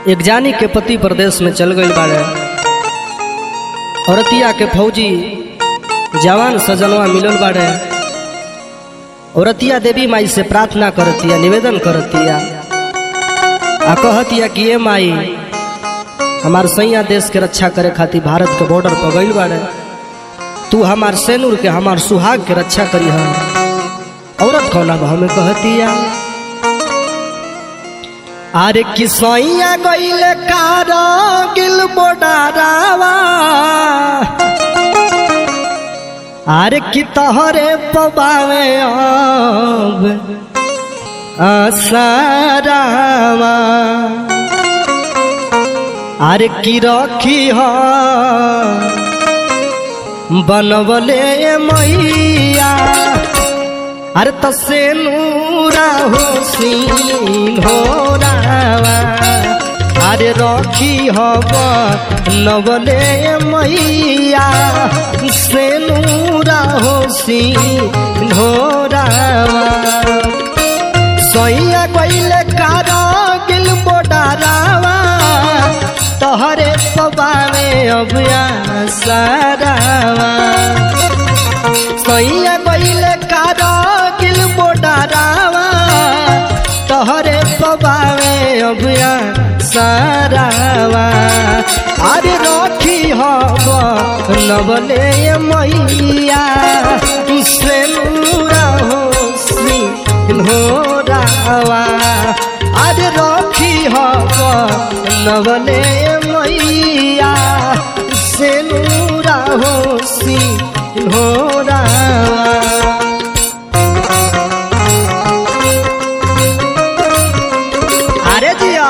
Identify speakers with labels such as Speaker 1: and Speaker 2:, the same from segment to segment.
Speaker 1: एक जानी के पति प्रदेश में चल गई बाड़े औरतिया के फौजी जवान सजनवा मिलल बाड़े औरतिया देवी माई से प्रार्थना करतिया निवेदन करतिया आ कहतिया कि ये माई हमार सैया देश के रक्षा करे खातिर भारत के बॉर्डर पर गईल बाड़े तू हमार सेनूर के हमार सुहाग के रक्षा करी औरत कौना भाव में कहतिया अरे किसैया गईले कारगिल बोडारावा अरे कि तहरे पबावे अब आसारावा अरे की रखी ह बनवले मैया अरे तसे नूरा हो सिंहोरावा अरे रखी हब नवले मैया से नूरा हो सिंहोरावा सैया गईले कारगिल बोडारावा तहरे पबावे अबिया सारावा सैया गईले कारगिल बोडारावा तहरे पबावे अबिया सारावा अरे रखी हब नबले मैया से नूरा हो सिंहोरावा अरे रखी हब नबले मैया से नूरा हो सिंहोरावा अरे जिया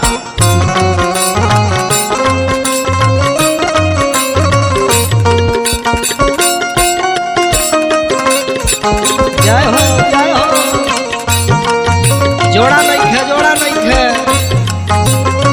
Speaker 1: जय हो जय हो जोड़ा नहीं है जोड़ा नहीं है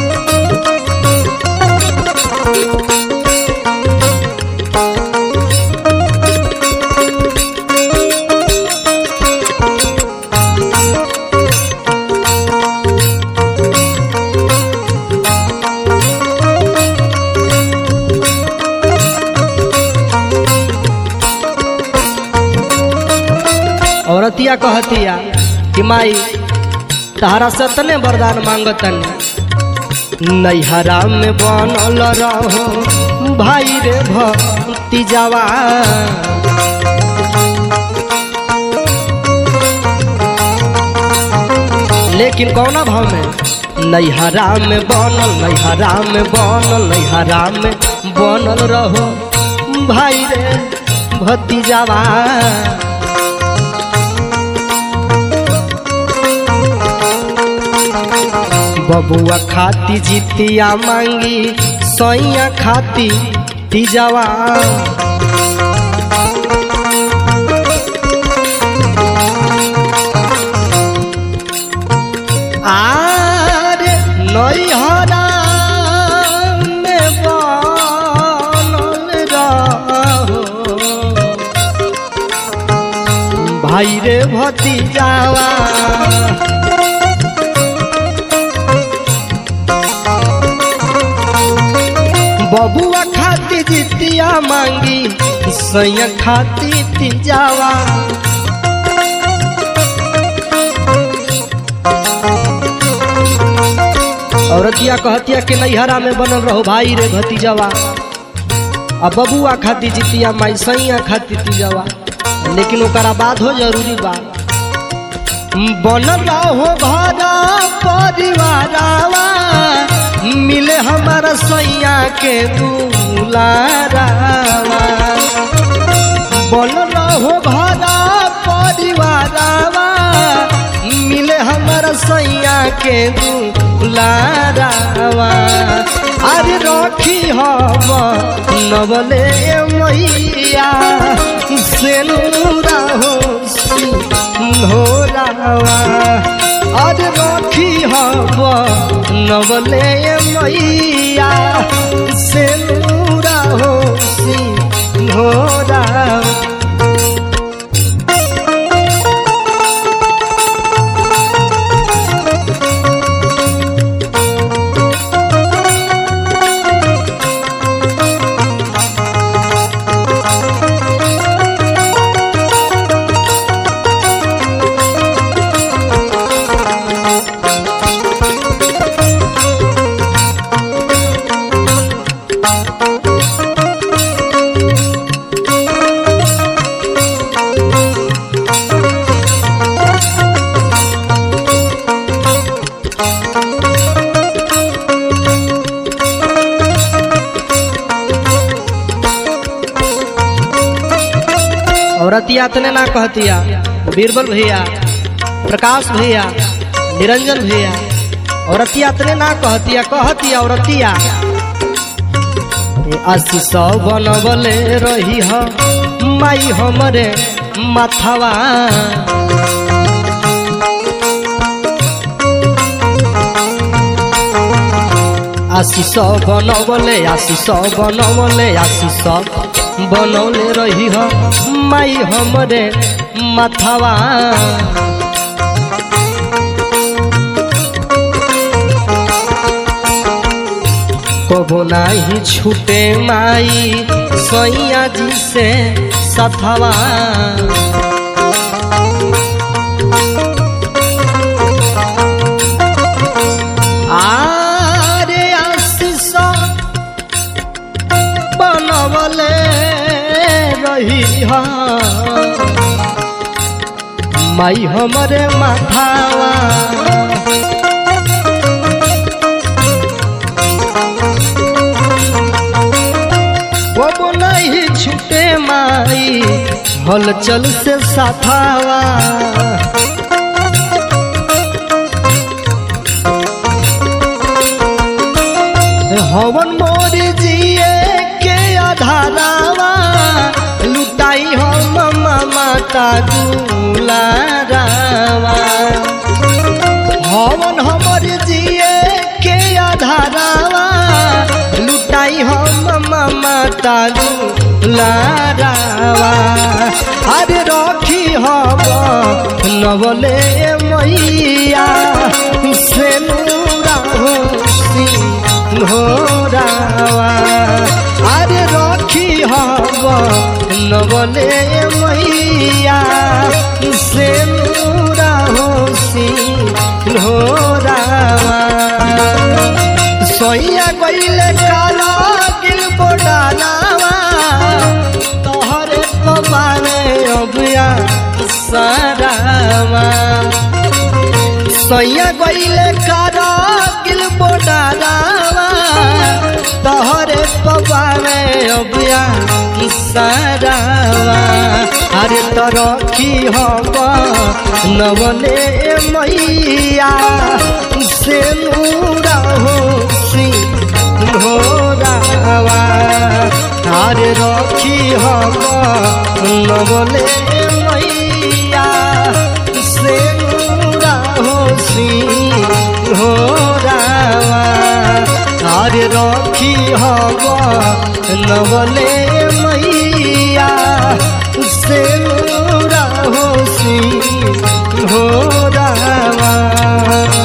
Speaker 1: औरतिया कहतिया कि माई तहरा से तने वरदान मांगतन नैहरा में बनल रहो भाई रे भक्ति जवा लेकिन कौना भाव में नैहरा में बनल नैहरा में बनल नैहरा में बनल रहो भाई रे भतीजावा बबुआ खाती जितिया मांगी सैया खाती तीजावा आरे नैहरा में बनल रहो भाई रे भतीजावा बबुआ खाती जितिया मांगी सैया खाती तीजावा औरतिया कहतिया कि नैहरा में बनल रहो भाई रे भतीजावा आ बबुआ खाती जितिया माई सैया खाती तीजावा लेकिन ओकरा बाद हो जरूरी बा बनल रहो घरा परिवारावा मिले हमारा सैया के दुलारावा बोल रहो घरा परिवारावा मिले हमारा सैया के दुलारावा अरे रखी हम नवले मैया से नूरा हो सिंहोरावा अरे रखी हब नवले मैया से नूरा हो सिंहोरा औरतिया तने ना कहतिया बीरबल भैया प्रकाश भैया निरंजन भैया औरतिया तने ना कहतिया कहतिया औरतिया आशीष बनबले रही ह माई हमरे माथवा आशीष बनबले आशीष बनबले आशीष बनौले रही ह माई हमरे माथवा कबो नाही छूटे माई सैया जी से सथवा आरे आशीष बनवले रही हा माई हमरे माथावा वो नहीं छूटे माई हलचल से साथावा हवन मोर जिए के आधारावा लुटाई हम माता दुलारावा हवन हमर जिए के आधारावा लुटाई हम माता दुलारावा अरे रखी हम नवले मैया से नूरा होसी घोरावा अरे रखी हब नवले मैया से नूरा होसी घोरावा सोइया गईले काला किल बोडालावा तोहरे पबारे अबिया सारावा सैया गईले कारा किल बोडारावा तोहरे पबारे अबिया सारावा अरे तरखी हब नवले मैया से नूरा होसी घोरावा अरे रखी हब नवले मैया से नूरा होसी घोरावा अरे रखी हब नवले मैया से नूरा होसी घोरावा